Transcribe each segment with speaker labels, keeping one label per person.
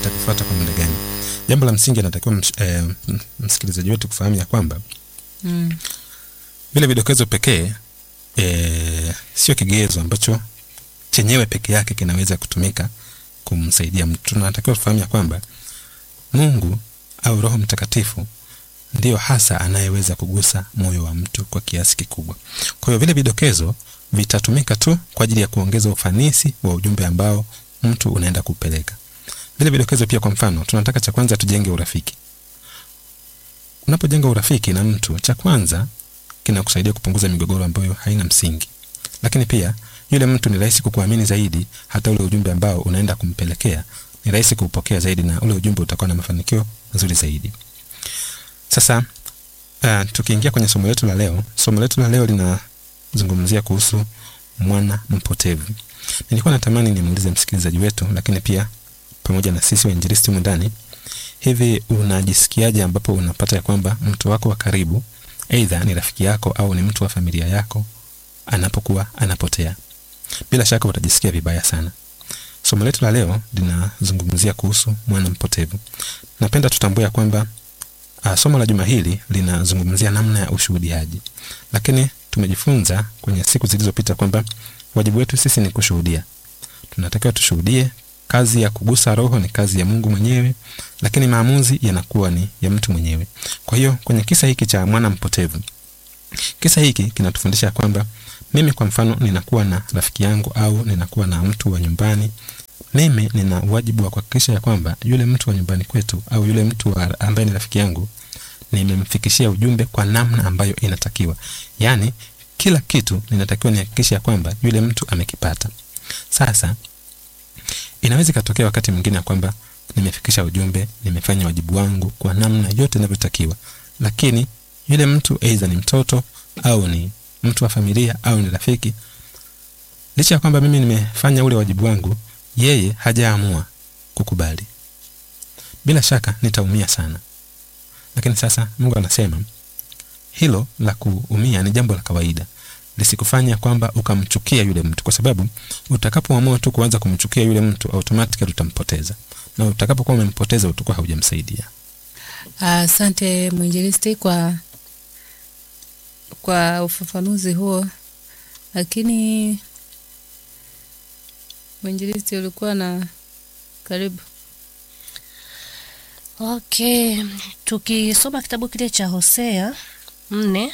Speaker 1: nitakifuata kwa muda gani jambo la msingi anatakiwa ms, eh, m- msikilizaji wetu kufahamu ya kwamba
Speaker 2: Mm.
Speaker 1: vile vidokezo pekee e, sio kigezo ambacho chenyewe peke yake kinaweza kutumika kumsaidia mtu tunatakiwa tufahamu ya kwamba mungu au roho mtakatifu ndiyo hasa anayeweza kugusa moyo wa mtu kwa kiasi kikubwa kwa hiyo vile vidokezo vitatumika tu kwa ajili ya kuongeza ufanisi wa ujumbe ambao mtu unaenda kupeleka vile vidokezo pia kwa mfano tunataka cha kwanza tujenge urafiki unapojenga urafiki na mtu cha kwanza kinakusaidia kupunguza migogoro ambayo haina msingi lakini pia yule mtu ni rahisi kukuamini zaidi hata ule ujumbe ambao unaenda kumpelekea ni rahisi kuupokea zaidi na ule ujumbe utakuwa na mafanikio mazuri zaidi sasa uh, tukiingia kwenye somo letu la leo somo letu la leo linazungumzia kuhusu mwana mpotevu nilikuwa natamani nimuulize msikilizaji wetu lakini pia pamoja na sisi wainjilisti humu ndani hivi unajisikiaje ambapo unapata ya kwamba mtu wako wa karibu eidha ni rafiki yako au ni mtu wa familia yako anapokuwa anapotea bila shaka utajisikia vibaya sana somo letu la leo linazungumzia kuhusu mwana mpotevu napenda tutambue ya kwamba uh, somo la juma hili linazungumzia namna ya ushuhudiaji lakini tumejifunza kwenye siku zilizopita kwamba wajibu wetu sisi ni kushuhudia tunatakiwa tushuhudie kazi ya kugusa roho ni kazi ya mungu mwenyewe lakini maamuzi yanakuwa ni ya mtu mwenyewe kwa hiyo kwenye kisa hiki cha mwana mpotevu kisa hiki kinatufundisha kwamba mimi kwa mfano ninakuwa na rafiki yangu au ninakuwa na mtu wa nyumbani mimi nina wajibu wa kuhakikisha ya kwamba yule mtu wa nyumbani kwetu au yule mtu wa, ambaye ni rafiki yangu nimemfikishia ujumbe kwa namna ambayo inatakiwa yaani kila kitu ninatakiwa nihakikishe ya kwamba yule mtu amekipata sasa inaweza ikatokea wakati mwingine ya kwamba nimefikisha ujumbe nimefanya wajibu wangu kwa namna yote inavyotakiwa lakini yule mtu aidha ni mtoto au ni mtu wa familia au ni rafiki licha ya kwamba mimi nimefanya ule wajibu wangu yeye hajaamua kukubali bila shaka nitaumia sana lakini sasa mungu anasema hilo la kuumia ni jambo la kawaida lisikufanya kwamba ukamchukia yule mtu kwa sababu utakapoamua tu kuanza kumchukia yule mtu automatically utampoteza na utakapokuwa umempoteza utakuwa haujamsaidia
Speaker 2: Asante mwinjilisti kwa kwa ufafanuzi huo, lakini mwinjilisti ulikuwa na karibu.
Speaker 3: Okay, tukisoma kitabu kile cha Hosea nne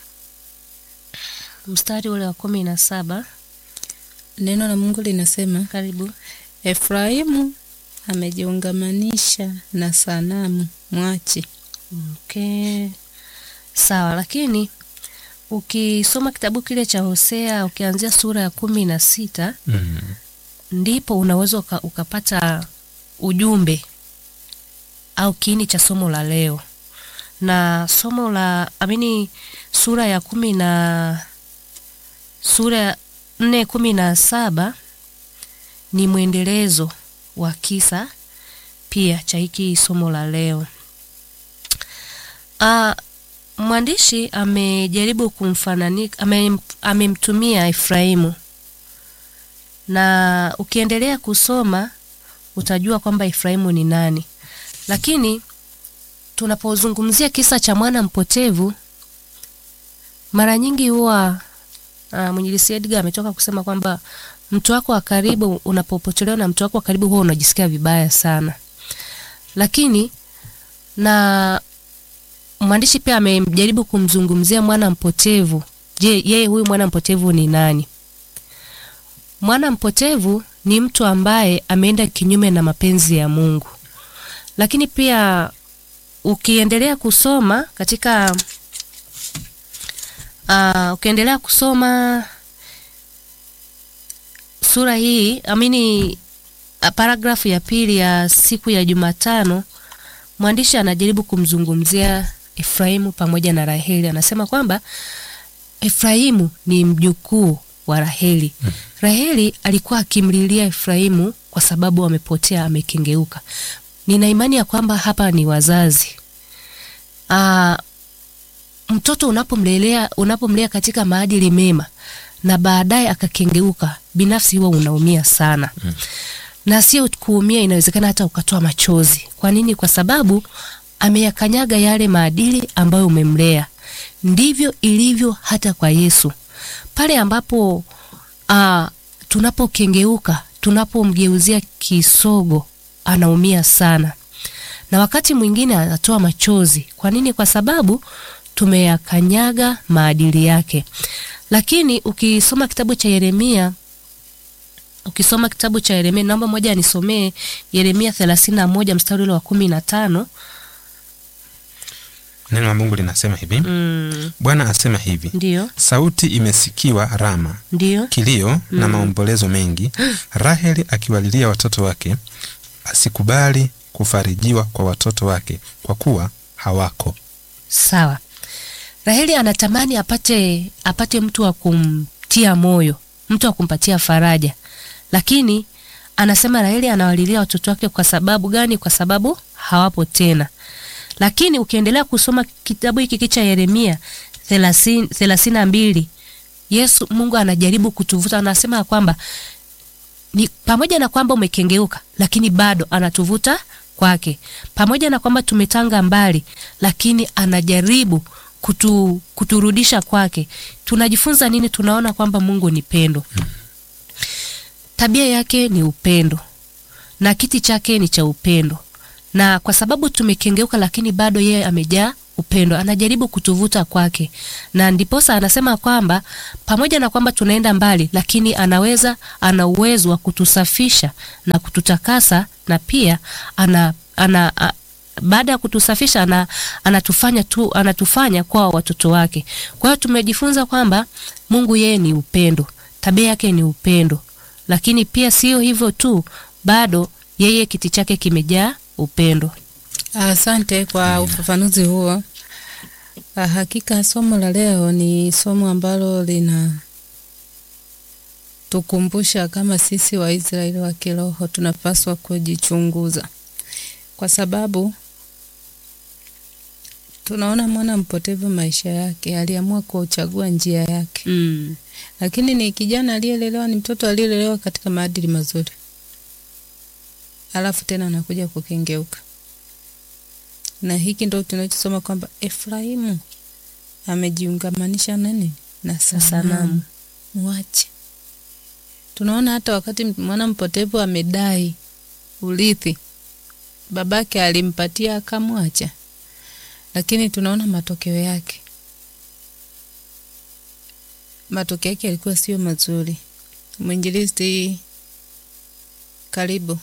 Speaker 3: mstari ule wa kumi na saba
Speaker 2: Neno la Mungu linasema
Speaker 3: karibu.
Speaker 2: Efraimu amejiungamanisha na sanamu mwachi.
Speaker 3: Okay, sawa, lakini ukisoma kitabu kile cha Hosea ukianzia sura ya kumi na sita
Speaker 1: mm.
Speaker 3: ndipo unaweza uka, ukapata ujumbe au kiini cha somo la leo na somo la amini sura ya kumi na sura ya nne kumi na saba ni mwendelezo wa kisa pia cha hiki somo la leo Ah, mwandishi amejaribu kumfananika ame, amemtumia Efraimu na ukiendelea kusoma utajua kwamba Efraimu ni nani. Lakini tunapozungumzia kisa cha mwana mpotevu, mara nyingi huwa uh, mwinjilisi Edgar ametoka kusema kwamba mtu wako wa karibu, unapopotelewa na mtu wako wa karibu, huwa unajisikia vibaya sana. Lakini na mwandishi pia amejaribu kumzungumzia mwana mpotevu. Je, yeye huyu mwana mpotevu ni nani? Mwana mpotevu ni mtu ambaye ameenda kinyume na mapenzi ya Mungu. Lakini pia ukiendelea kusoma katika uh, ukiendelea kusoma sura hii amini uh, paragrafu ya pili ya siku ya Jumatano, mwandishi anajaribu kumzungumzia Efraimu pamoja na Raheli. Anasema kwamba Efraimu ni mjukuu wa Raheli. Raheli alikuwa akimlilia Efraimu kwa sababu amepotea, amekengeuka. Nina imani ya kwamba hapa ni wazazi. Aa, mtoto unapomlelea unapomlea katika maadili mema na baadaye akakengeuka, binafsi huwa unaumia sana. na sio kuumia, inawezekana hata ukatoa machozi. Kwa nini? Kwa sababu ameyakanyaga yale maadili ambayo umemlea. Ndivyo ilivyo hata kwa Yesu, pale ambapo uh, tunapokengeuka, tunapomgeuzia kisogo, anaumia sana, na wakati mwingine anatoa machozi. Kwa nini? Kwa sababu tumeyakanyaga maadili yake. Lakini ukisoma kitabu cha Yeremia ukisoma kitabu cha Yeremia, naomba moja anisomee Yeremia thelathini na moja mstari ule wa kumi na tano.
Speaker 1: Neno la Mungu linasema hivi
Speaker 3: Mm,
Speaker 1: Bwana asema hivi,
Speaker 3: ndio
Speaker 1: sauti imesikiwa Rama,
Speaker 3: ndio
Speaker 1: kilio na maombolezo mengi, Raheli akiwalilia watoto wake, asikubali kufarijiwa kwa watoto wake, kwa kuwa hawako.
Speaker 3: sawa. Raheli anatamani apate apate mtu wa kumtia moyo, mtu wa kumpatia faraja, lakini anasema Raheli anawalilia watoto wake kwa sababu gani? Kwa sababu hawapo tena. Lakini ukiendelea kusoma kitabu hiki cha Yeremia thelathini na mbili Yesu Mungu anajaribu kutuvuta, anasema ya kwamba ni pamoja na kwamba umekengeuka, lakini bado anatuvuta kwake. Pamoja na kwamba tumetanga mbali, lakini anajaribu kutu, kuturudisha kwake. Tunajifunza nini? Tunaona kwamba Mungu ni pendo, tabia yake ni upendo na kiti chake ni cha upendo, na kwa sababu tumekengeuka, lakini bado yeye amejaa upendo, anajaribu kutuvuta kwake, na ndiposa anasema kwamba pamoja na kwamba tunaenda mbali, lakini anaweza, ana uwezo wa kutusafisha na kututakasa, na pia ana, ana, a, baada ya kutusafisha ana, anatufanya tu, anatufanya kwa watoto wake. Kwa hiyo tumejifunza kwamba Mungu yeye ni upendo, tabia yake ni upendo, lakini pia sio hivyo tu, bado yeye kiti chake kimejaa upendo.
Speaker 2: Asante kwa ufafanuzi huo. Ah, Hakika somo la leo ni somo ambalo lina tukumbusha kama sisi Waisraeli wa kiroho tunapaswa kujichunguza, kwa sababu tunaona mwana mpotevu maisha yake aliamua kuchagua njia yake,
Speaker 3: Mm.
Speaker 2: lakini ni kijana aliyelelewa, ni mtoto aliyelelewa katika maadili mazuri, alafu tena anakuja kukengeuka na hiki ndo tunachosoma kwamba Efraimu amejiungamanisha nani na sanamu,
Speaker 3: sanamu.
Speaker 2: mwache. Tunaona hata wakati mwana mpotevu amedai urithi, babake alimpatia akamwacha, lakini tunaona matokeo yake, matokeo yake yalikuwa sio mazuri. Mwinjilisti, karibu.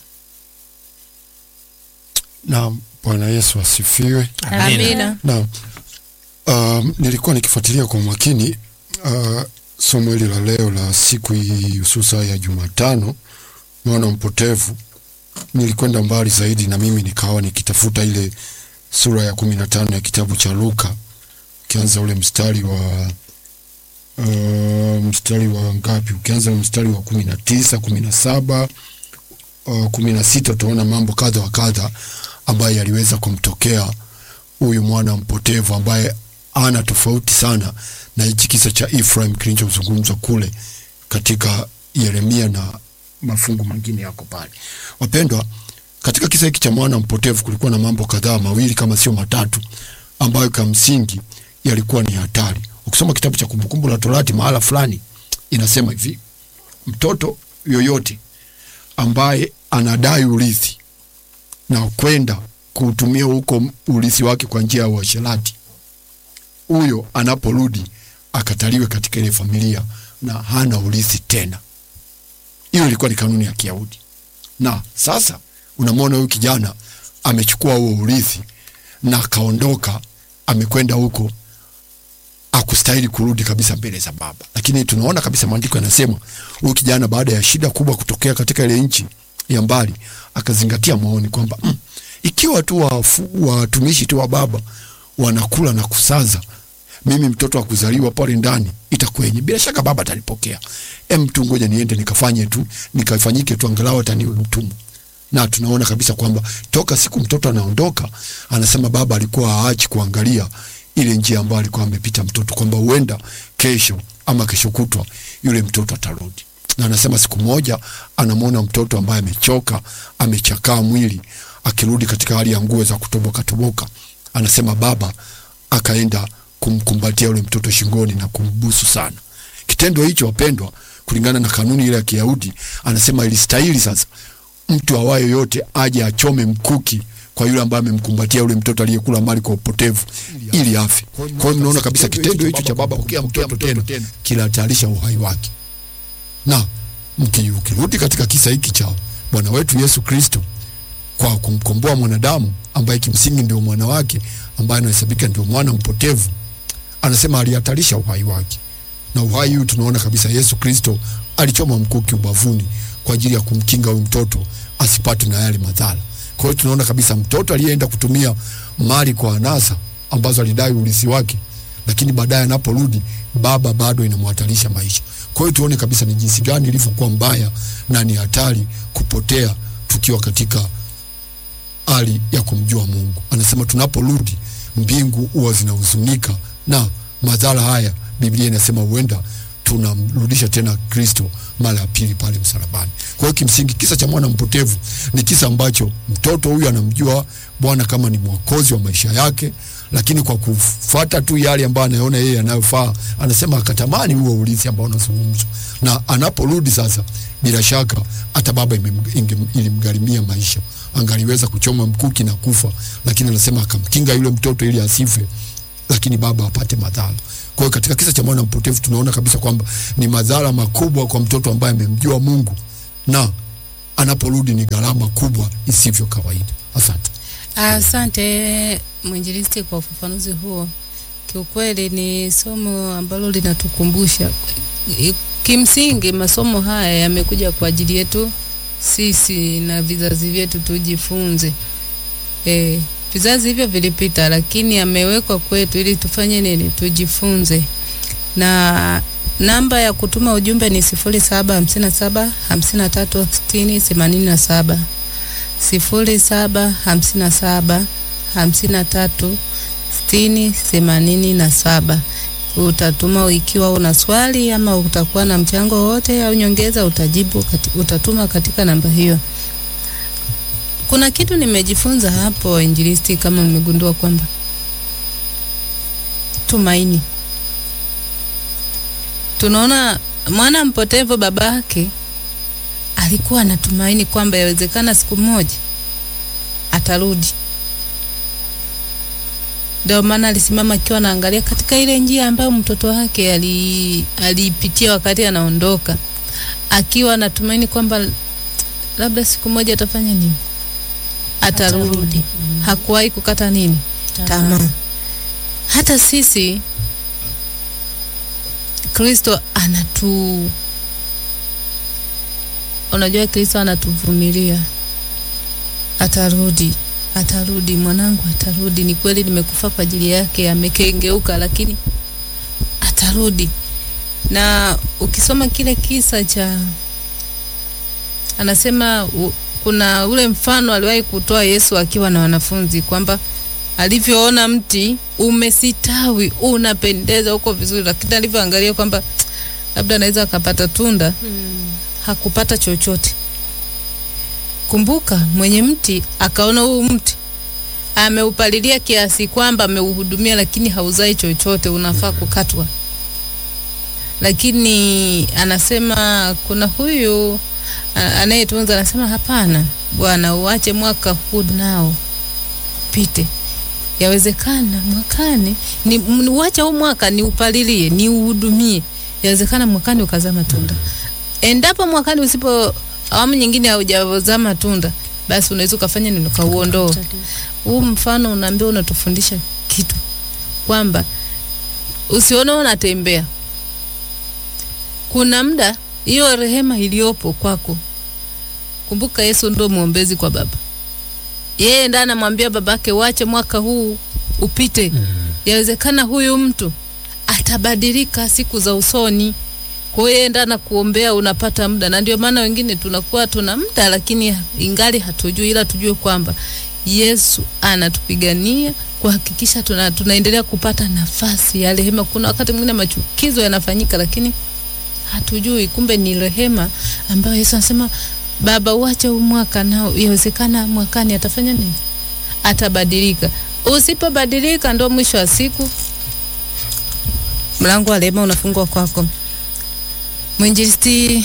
Speaker 4: Naam, Bwana Yesu asifiwe.
Speaker 2: Amina.
Speaker 4: Naam, um, nilikuwa nikifuatilia kwa makini uh, somo hili la leo la siku hii hususa ya Jumatano, mwana mpotevu. Nilikwenda mbali zaidi na mimi nikawa nikitafuta ile sura ya kumi na tano ya kitabu cha Luka, ukianza ule mstari wa uh, mstari wa ngapi? Ukianza mstari wa kumi na tisa kumi na saba uh, kumi na sita utaona mambo kadha wa kadha ambaye yaliweza kumtokea huyu mwana mpotevu ambaye ana tofauti sana na hichi kisa cha Ephraim kilichozungumzwa kule katika Yeremia na mafungu mengine yako pale. Wapendwa, katika kisa hiki cha mwana mpotevu kulikuwa na mambo kadhaa mawili kama sio matatu ambayo kwa msingi yalikuwa ni hatari. Ukisoma kitabu cha Kumbukumbu la Torati mahala fulani inasema hivi, mtoto yoyote ambaye anadai urithi na kwenda kuutumia huko urithi wake kwa njia ya uasherati, huyo anaporudi akataliwe katika ile familia na hana urithi tena. Hiyo ilikuwa ni kanuni ya Kiyahudi. Na sasa unamwona huyu kijana amechukua huo urithi na akaondoka, amekwenda huko, akustahili kurudi kabisa mbele za baba. Lakini tunaona kabisa maandiko yanasema huyu kijana baada ya shida kubwa kutokea katika ile nchi ya mbali, akazingatia maoni kwamba mm, ikiwa tu wafu- watumishi tu wa baba wanakula na kusaza, mimi mtoto wa kuzaliwa pale ndani itakwenye, bila shaka baba atanipokea. Em, tu ngoja niende nikafanye tu nikafanyike tu, angalau ataniwe mtumwa. Na tunaona kabisa kwamba toka siku mtoto anaondoka, anasema baba alikuwa haachi kuangalia ile njia ambayo alikuwa amepita mtoto, kwamba huenda kesho ama kesho kutwa yule mtoto atarudi. na anasema siku moja anamwona mtoto ambaye amechoka amechakaa mwili akirudi katika hali ya nguo za kutoboka toboka anasema baba akaenda kumkumbatia yule mtoto shingoni na kumbusu sana kitendo hicho wapendwa kulingana na kanuni ile ya kiyahudi anasema ilistahili sasa mtu awaye yote aje achome mkuki kwa yule ambaye amemkumbatia yule mtoto aliyekula mali kwa upotevu ili afe. Kwa hiyo mnaona kabisa kitendo hicho cha baba kupokea mtoto tena kinahatarisha uhai wake. Na mki- ukirudi katika kisa hiki cha Bwana wetu Yesu Kristo kwa kumkomboa mwanadamu ambaye kimsingi ndio mwana wake ambaye anahesabika ndio mwana mpotevu, anasema alihatarisha uhai wake, na uhai huu tunaona kabisa Yesu Kristo alichoma mkuki ubavuni kwa ajili ya kumkinga huyu mtoto asipate na yale madhara. Kwa hiyo tunaona kabisa mtoto aliyeenda kutumia mali kwa anasa ambazo alidai urithi wake, lakini baadaye anaporudi baba bado inamhatarisha maisha. Kwa hiyo tuone kabisa ni jinsi gani ilivyokuwa mbaya na ni hatari kupotea tukiwa katika hali ya kumjua Mungu. Anasema tunaporudi mbingu huwa zinahuzunika na madhara haya, Biblia inasema huenda tunamrudisha tena Kristo mara ya pili pale msalabani. Kwa hiyo kimsingi kisa cha mwana mpotevu ni kisa ambacho mtoto huyu anamjua Bwana kama ni mwokozi wa maisha yake, lakini kwa kufuata tu yale ambayo anaona yeye anayofaa, anasema akatamani huo urithi ambao unazungumzwa, na anaporudi sasa, bila shaka hata baba imem- inge- ilimgharimia maisha, angaliweza kuchoma mkuki na kufa, lakini anasema akamkinga yule mtoto ili asife lakini baba apate madhara. Kwa hiyo katika kisa cha mwana mpotevu tunaona kabisa kwamba ni madhara makubwa kwa mtoto ambaye amemjua Mungu na anaporudi ni gharama kubwa isivyo kawaida. Asante.
Speaker 2: Asante mwinjilisti kwa ufafanuzi huo. Kiukweli ni somo ambalo linatukumbusha i- kimsingi, masomo haya yamekuja kwa ajili yetu sisi na vizazi vyetu tujifunze. E, vizazi hivyo vilipita, lakini yamewekwa kwetu ili tufanye nini? Tujifunze. Na namba ya kutuma ujumbe ni sifuri saba hamsini na saba hamsini na tatu sitini themanini na saba sifuri saba hamsini na saba hamsini na tatu sitini themanini na saba. Utatuma ikiwa una swali ama utakuwa na mchango wowote au nyongeza, utajibu kati, utatuma katika namba hiyo. Kuna kitu nimejifunza hapo injilisti, kama mmegundua kwamba tumaini, tunaona mwana mpotevu babake alikuwa anatumaini kwamba yawezekana siku moja atarudi. Ndio maana alisimama akiwa anaangalia katika ile njia ambayo mtoto wake ali- aliipitia wakati anaondoka, akiwa anatumaini kwamba labda siku moja atafanya nini, atarudi.
Speaker 3: Atarudi.
Speaker 2: Hakuwahi kukata nini tamaa. Hata sisi Kristo anatu unajua Kristo anatuvumilia, atarudi, atarudi, mwanangu atarudi. Ni kweli nimekufa kwa ajili yake, amekengeuka, lakini atarudi. Na ukisoma kile kisa cha anasema u, kuna ule mfano aliwahi kutoa Yesu akiwa na wanafunzi kwamba alivyoona mti umesitawi unapendeza uko vizuri, lakini alivyoangalia kwamba labda anaweza akapata tunda hakupata chochote. Kumbuka, mwenye mti akaona huu mti ameupalilia kiasi kwamba ameuhudumia, lakini hauzai chochote, unafaa kukatwa. Lakini anasema kuna huyu a- anayetunza, anasema hapana, bwana, uache mwaka huu nao pite, yawezekana mwakani ni m- uache huu mwaka ni upalilie, ni uhudumie, yawezekana mwakani ukazaa matunda endapo mwakani usipo awamu nyingine haujazaa matunda basi unaweza ukafanya nini ukauondoa huu mfano unaambia unatufundisha kitu kwamba usione unatembea kuna muda hiyo rehema iliyopo kwako kumbuka yesu ndo mwombezi kwa baba yeye ndo anamwambia babake wache mwaka huu upite yawezekana huyu mtu atabadilika siku za usoni kwa hiyo yeye ndo anakuombea unapata muda na ndio maana wengine tunakuwa tuna muda lakini ingali hatujui ila tujue kwamba yesu anatupigania kuhakikisha tuna, tunaendelea kupata nafasi ya rehema kuna wakati mwingine machukizo yanafanyika lakini hatujui, kumbe ni rehema ambayo Yesu anasema Baba, uache huu mwaka na yawezekana mwakani atafanya nini? Atabadilika. Usipobadilika, ndo mwisho wa siku mlango wa rehema unafungwa kwako. Mwinjilisti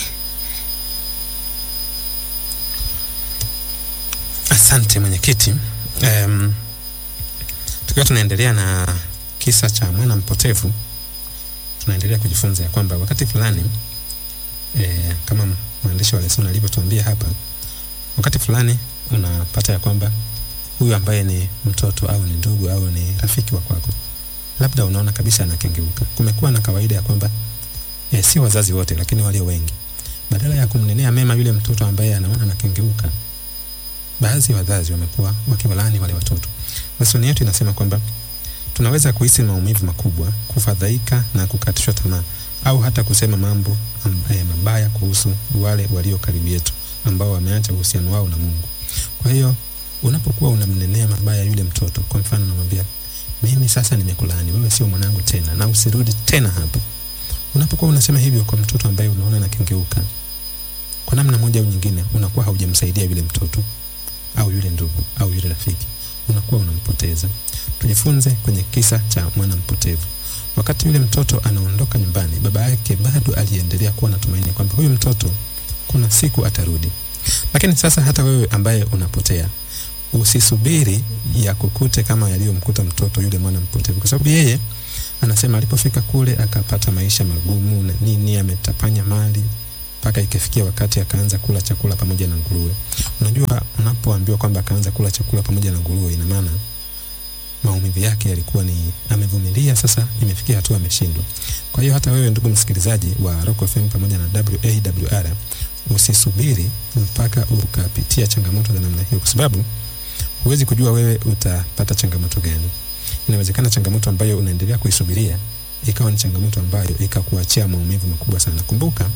Speaker 1: Asante mwenyekiti. Um, tukiwa tunaendelea na kisa cha mwana mpotevu, tunaendelea kujifunza ya kwamba wakati fulani e, kama mwandishi wa lesoni alivyotuambia hapa, wakati fulani unapata ya kwamba huyu ambaye ni mtoto au ni ndugu au ni rafiki wa kwako, labda unaona kabisa anakengeuka. Kumekuwa na kawaida ya kwamba e, si wazazi wote, lakini walio wengi, badala ya kumnenea mema yule mtoto ambaye anaona anakengeuka baadhi ya wazazi wamekuwa wakiwalaani wale watoto. Lesoni yetu inasema kwamba tunaweza kuhisi maumivu makubwa, kufadhaika na kukatishwa tamaa, au hata kusema mambo am, eh, mabaya kuhusu wale walio karibu yetu ambao wameacha uhusiano wao na Mungu. Kwa hiyo unapokuwa unamnenea mabaya yule mtoto, kwa mfano unamwambia mimi sasa nimekulaani, wewe sio mwanangu tena na usirudi tena hapa. Unapokuwa unasema hivyo kwa mtoto ambaye unaona anakengeuka, kwa namna moja au nyingine, unakuwa haujamsaidia yule mtoto au yule ndugu au yule rafiki, unakuwa unampoteza. Tujifunze kwenye kisa cha mwana mpotevu. Wakati yule mtoto anaondoka nyumbani, baba yake bado aliendelea kuwa na tumaini kwamba huyu mtoto kuna siku atarudi. Lakini sasa hata wewe ambaye unapotea, usisubiri ya kukute kama yaliyomkuta mtoto yule mwana mpotevu, kwa sababu yeye anasema alipofika kule akapata maisha magumu na nini, ametapanya mali mpaka ikafikia wakati akaanza kula chakula pamoja na nguruwe. Unajua, unapoambiwa kwamba akaanza kula chakula pamoja na nguruwe, ina maana maumivu yake yalikuwa ni amevumilia, sasa imefikia hatua ameshindwa. Kwa hiyo hata wewe ndugu msikilizaji wa Rock FM pamoja na WAWR usisubiri mpaka ukapitia changamoto za namna hiyo, kwa sababu huwezi kujua wewe utapata changamoto gani. Inawezekana changamoto ambayo unaendelea kuisubiria ikawa ni changamoto ambayo ikakuachia maumivu makubwa sana. Kumbuka,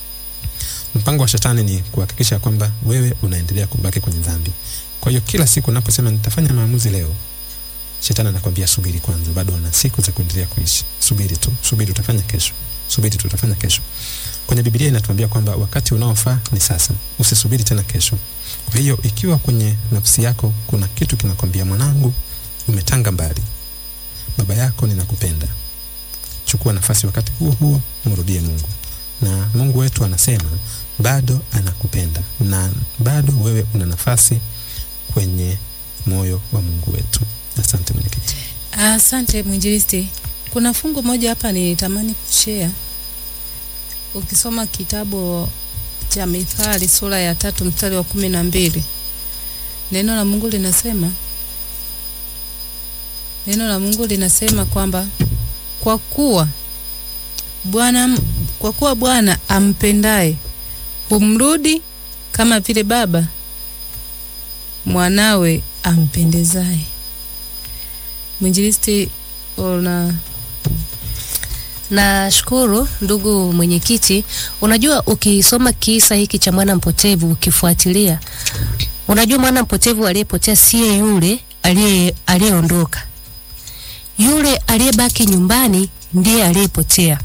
Speaker 1: mpango wa shetani ni kuhakikisha kwamba wewe unaendelea kubaki kwenye dhambi. Kwa hiyo kila siku unaposema nitafanya maamuzi leo, shetani anakwambia subiri kwanza, bado una siku za kuendelea kuishi. Subiri tu, subiri, utafanya kesho, subiri tu, utafanya kesho. Kwenye Biblia inatuambia kwamba wakati unaofaa ni sasa, usisubiri tena kesho. Kwa hiyo ikiwa kwenye nafsi yako kuna kitu kinakwambia, mwanangu, umetanga mbali, baba yako ninakupenda, chukua nafasi wakati huo huo, mrudie Mungu na Mungu wetu anasema bado anakupenda na bado wewe una nafasi kwenye moyo wa Mungu wetu. Asante mwenyekiti.
Speaker 2: Asante mwinjilisti. Kuna fungu moja hapa nitamani kushare. Ukisoma kitabu cha Mithali sura ya tatu mstari wa kumi na mbili neno la Mungu linasema neno la Mungu linasema kwamba kwa kuwa Bwana kwa kuwa Bwana ampendaye humrudi kama vile baba mwanawe ampendezaye. Mwinjilisti, una
Speaker 3: Nashukuru ndugu mwenyekiti. Unajua, ukisoma kisa hiki cha mwana mpotevu ukifuatilia, unajua mwana mpotevu aliyepotea siye yule aliye aliyeondoka, yule aliyebaki nyumbani ndiye aliyepotea.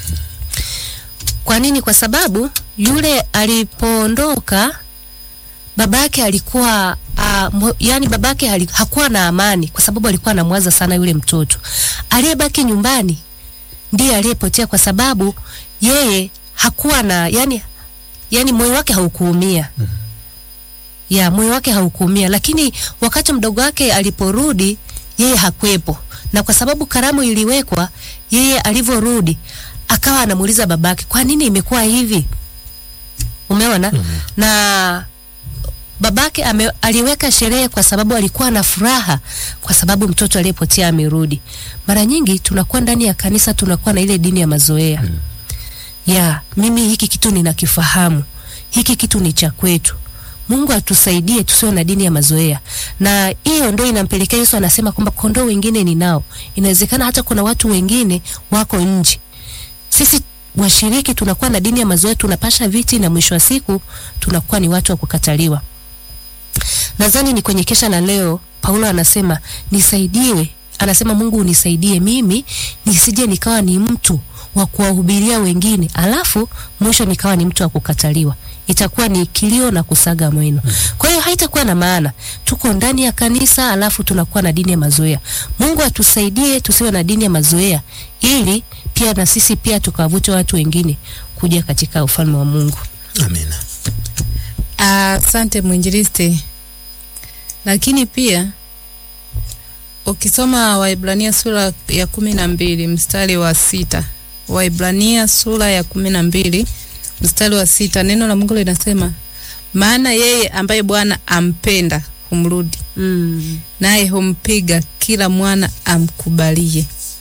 Speaker 3: Kwa nini? Kwa sababu yule alipoondoka babake alikuwa uh, yani babake hali, hakuwa na amani, kwa sababu alikuwa anamwaza sana yule mtoto. Aliyebaki nyumbani ndiye aliyepotea, kwa sababu yeye hakuwa na yani, yani moyo wake haukuumia mm -hmm. ya moyo wake haukuumia, lakini wakati mdogo wake aliporudi yeye hakwepo, na kwa sababu karamu iliwekwa, yeye alivyorudi akawa anamuuliza babake, kwa nini imekuwa hivi? Umeona? mm -hmm. na babake ame, aliweka sherehe kwa sababu alikuwa na furaha kwa sababu mtoto aliyepotea amerudi. Mara nyingi tunakuwa ndani ya kanisa tunakuwa na ile dini ya mazoea mm. ya mimi hiki kitu ninakifahamu, hiki kitu ni cha kwetu. Mungu atusaidie tusiwe na dini ya mazoea, na hiyo ndio inampelekea Yesu anasema kwamba kondoo wengine ninao. Inawezekana hata kuna watu wengine wako nje, sisi washiriki tunakuwa na dini ya mazoea, tunapasha viti na mwisho wa siku tunakuwa ni watu wa kukataliwa. Nadhani ni kwenye kesha la leo, Paulo anasema nisaidiwe, anasema Mungu unisaidie mimi nisije nikawa ni mtu wa kuwahubiria wengine, alafu mwisho nikawa ni mtu wa kukataliwa, itakuwa ni kilio na kusaga mweno. Kwa hiyo haitakuwa na maana. Tuko ndani ya kanisa, alafu tunakuwa na dini ya mazoea. Mungu atusaidie tusiwe na dini ya mazoea, ili pia na sisi pia tukawavute watu wengine kuja katika ufalme wa Mungu.
Speaker 1: amina
Speaker 2: Asante mwinjilisti. Lakini pia ukisoma Waibrania sura ya kumi na mbili mstari wa sita Waibrania sura ya kumi na mbili mstari wa sita neno la Mungu linasema, maana yeye ambaye Bwana ampenda humrudi,
Speaker 3: Mm.
Speaker 2: naye humpiga kila mwana amkubalie.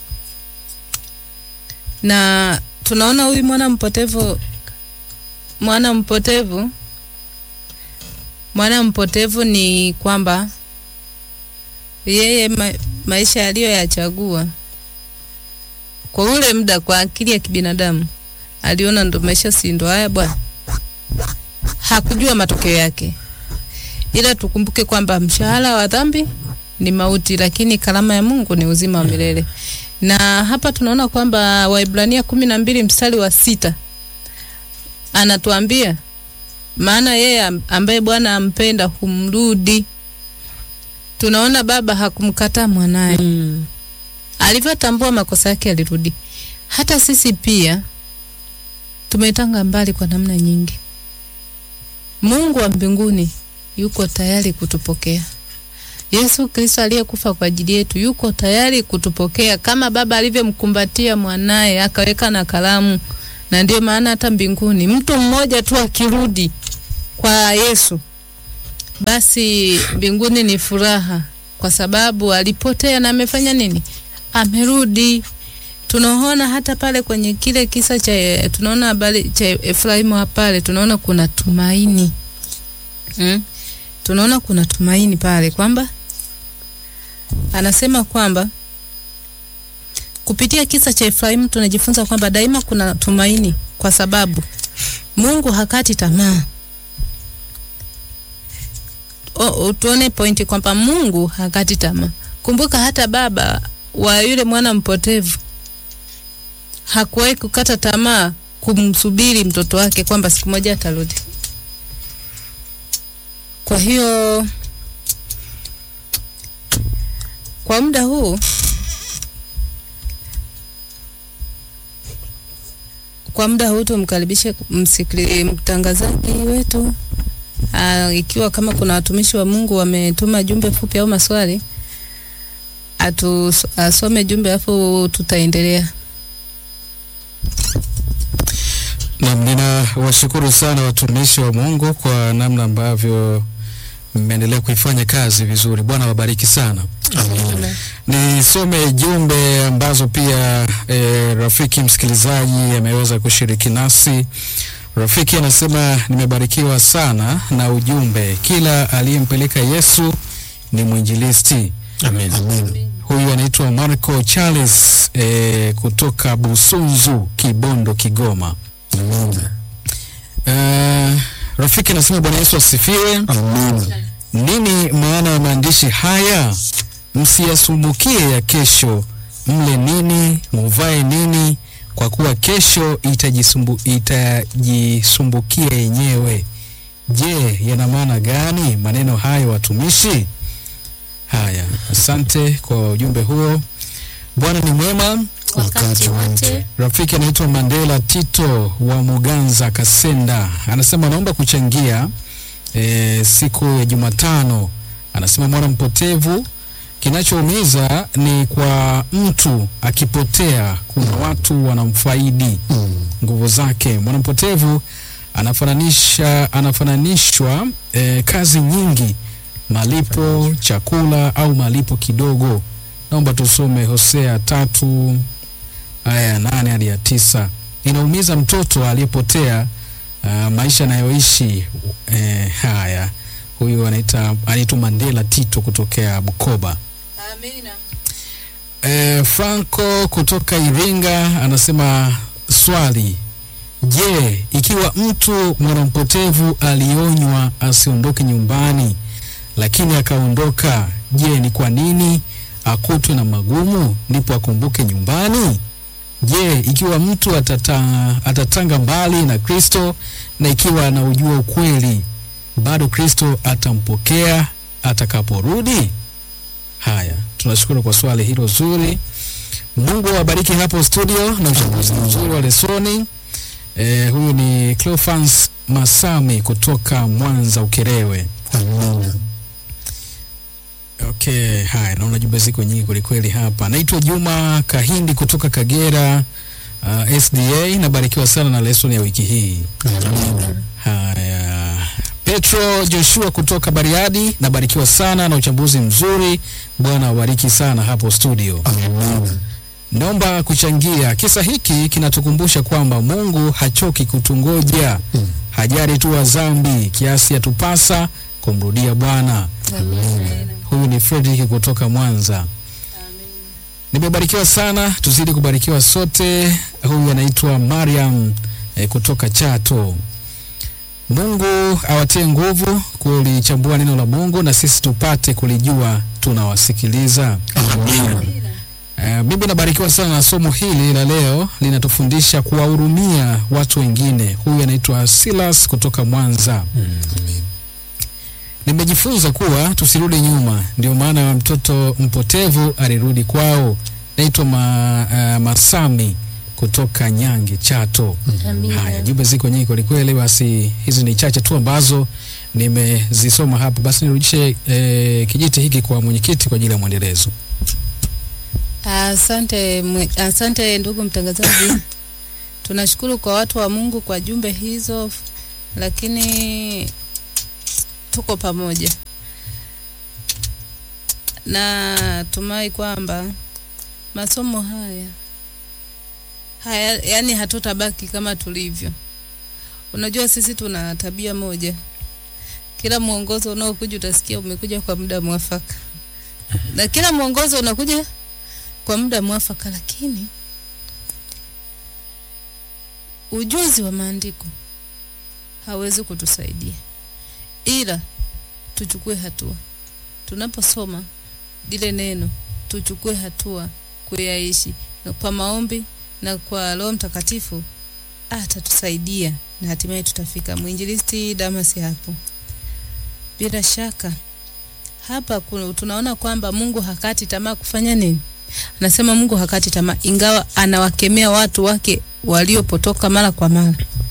Speaker 2: Na tunaona huyu mwana mpotevu, mwana mpotevu, mwana mpotevu ni kwamba yeye ma, maisha aliyoyachagua kwa ule muda, kwa akili ya kibinadamu aliona ndo maisha, si ndo haya bwana, hakujua matokeo yake ila tukumbuke kwamba mshahara wa dhambi ni mauti, lakini karama ya Mungu ni uzima wa milele. Na hapa tunaona kwamba Waibrania kumi na mbili mstari wa sita anatuambia maana yeye am- ambaye Bwana ampenda humrudi. Tunaona baba hakumkataa mwanaye
Speaker 3: Mm.
Speaker 2: alivyotambua makosa yake alirudi. Hata sisi pia tumetanga mbali kwa namna nyingi. Mungu wa mbinguni yuko tayari kutupokea. Yesu Kristo aliyekufa kwa ajili yetu yuko tayari kutupokea kama baba alivyomkumbatia mwanaye akaweka na kalamu. Na ndio maana hata mbinguni mtu mmoja tu akirudi kwa Yesu, basi mbinguni ni furaha, kwa sababu alipotea na amefanya nini? Amerudi. Tunaona hata pale kwenye kile kisa cha tunaona habari cha Efraimu pale, tunaona kuna tumaini mm? Tunaona kuna tumaini pale kwamba anasema kwamba kupitia kisa cha Efraimu tunajifunza kwamba daima kuna tumaini, kwa sababu Mungu hakati tamaa. O, tuone pointi kwamba Mungu hakati tamaa. Kumbuka hata baba wa yule mwana mpotevu hakuwahi kukata tamaa kumsubiri mtoto wake kwamba siku moja atarudi. Kwa hiyo kwa muda huu kwa muda huu tumkaribishe msikili mtangazaji wetu Aa, ikiwa kama kuna watumishi wa Mungu wametuma jumbe fupi au maswali atu asome jumbe alafu tutaendelea.
Speaker 5: Naam, ninawashukuru sana watumishi wa Mungu kwa namna ambavyo mmeendelea kuifanya kazi vizuri. Bwana wabariki sana. Nisome jumbe ambazo pia e, rafiki msikilizaji ameweza kushiriki nasi. Rafiki anasema nimebarikiwa sana na ujumbe, kila aliyempeleka Yesu ni mwinjilisti.
Speaker 1: amen
Speaker 4: Amen.
Speaker 5: Huyu anaitwa Marco Charles e, kutoka Busunzu, Kibondo, Kigoma.
Speaker 4: Amen.
Speaker 5: Uh, rafiki anasema Bwana Yesu asifiwe.
Speaker 4: Amen.
Speaker 5: Nini maana ya maandishi haya? Msiyasumbukie ya kesho, mle nini, muvae nini, kwa kuwa kesho itajisumbu, itajisumbukia yenyewe. Je, yana maana gani maneno hayo watumishi? Haya, asante kwa ujumbe huo. Bwana ni mwema.
Speaker 4: Wakati wote.
Speaker 5: Rafiki anaitwa Mandela Tito wa Muganza Kasenda anasema anaomba kuchangia e, siku ya Jumatano. Anasema mwana mpotevu, kinachoumiza ni kwa mtu akipotea, kuna watu wanamfaidi
Speaker 4: Mm.
Speaker 5: nguvu zake. Mwana mpotevu anafananisha anafananishwa e, kazi nyingi, malipo, chakula au malipo kidogo. Naomba tusome Hosea tatu aya ya nane hadi ya tisa. Inaumiza mtoto aliyepotea uh, maisha anayoishi eh, haya. Huyu anaita anaitwa Mandela Tito kutokea Bukoba.
Speaker 2: Amina.
Speaker 5: Eh, Franco kutoka Iringa anasema swali, je, ikiwa mtu mwanampotevu alionywa asiondoke nyumbani lakini akaondoka, je, ni kwa nini akutwe na magumu ndipo akumbuke nyumbani? Je, ikiwa mtu atata, atatanga mbali na Kristo na ikiwa anaujua ukweli, bado Kristo atampokea atakaporudi? Haya, tunashukuru kwa swali hilo zuri. Mungu awabariki hapo studio na uchambuzi mzuri wa lesoni. Eh, huyu ni Cleophas Masami kutoka Mwanza Ukerewe.
Speaker 4: Amina.
Speaker 5: Okay, haya, naona jumbe ziko nyingi kwelikweli hapa. Naitwa Juma Kahindi kutoka Kagera uh, SDA. Nabarikiwa sana na lesson ya wiki hii.
Speaker 4: Amina.
Speaker 5: Haya, Petro Joshua kutoka Bariadi, nabarikiwa sana na uchambuzi mzuri. Bwana awabariki sana hapo studio.
Speaker 4: Amina.
Speaker 5: Naomba kuchangia. Kisa hiki kinatukumbusha kwamba Mungu hachoki kutungoja,
Speaker 4: Mm.
Speaker 5: hajari tu wa dhambi kiasi atupasa kumrudia Bwana. Huyu ni Frederick kutoka Mwanza. Nimebarikiwa sana, tuzidi kubarikiwa sote. Huyu anaitwa Mariam eh, kutoka Chato. Mungu awatie nguvu kulichambua neno la Mungu na sisi tupate kulijua tunawasikiliza.
Speaker 4: Amina.
Speaker 5: Uh, mimi nabarikiwa sana na somo hili la leo, linatufundisha kuwahurumia watu wengine. Huyu anaitwa Silas kutoka Mwanza. Nimejifunza kuwa tusirudi nyuma, ndio maana mtoto mpotevu alirudi kwao. Naitwa ma, uh, Masami kutoka Nyange, Chato.
Speaker 3: Amina.
Speaker 5: Haya, jumbe ziko nyingi kwelikweli. Basi hizi ni chache tu ambazo nimezisoma hapa. Basi nirudishe eh, kijiti hiki kwa mwenyekiti kwa ajili ya mwendelezo.
Speaker 2: Asante, mwe- asante ndugu mtangazaji. Tunashukuru kwa watu wa Mungu kwa jumbe hizo, lakini tuko pamoja na tumai kwamba masomo haya haya, yani hatutabaki kama tulivyo. Unajua, sisi tuna tabia moja, kila mwongozo unaokuja utasikia umekuja kwa muda mwafaka, na kila mwongozo unakuja kwa muda mwafaka, lakini ujuzi wa maandiko hawezi kutusaidia, ila tuchukue hatua tunaposoma lile neno, tuchukue hatua kuyaishi na kwa maombi na kwa Roho Mtakatifu atatusaidia na hatimaye tutafika. Mwinjilisti Damasi hapo, bila shaka hapa kuna, tunaona kwamba Mungu hakati tamaa kufanya nini? Anasema Mungu hakati tamaa, ingawa anawakemea watu wake waliopotoka mara kwa mara.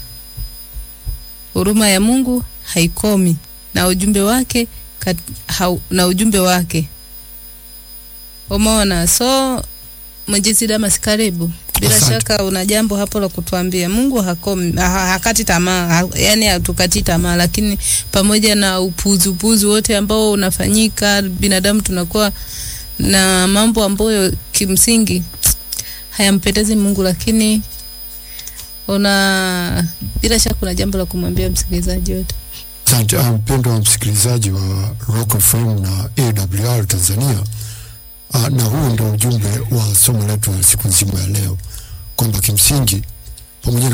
Speaker 2: Huruma ya Mungu haikomi na ujumbe wake kat, hau, na ujumbe wake umeona. So Mwinjilisti Damas, karibu. Bila
Speaker 4: Asante.
Speaker 2: shaka una jambo hapo la kutuambia. Mungu hakomi, ha, hakati tamaa, ha, yani hatukati tamaa, lakini pamoja na upuzi upuzi wote ambao unafanyika, binadamu tunakuwa na mambo ambayo kimsingi hayampendezi Mungu, lakini una bila shaka una jambo la kumwambia msikilizaji wetu.
Speaker 4: Asante ah, mpendwa wa msikilizaji wa Rock FM na AWR Tanzania. Ah, na huu ndio ujumbe wa somo letu la siku nzima ya leo, kwamba kimsingi pamoja na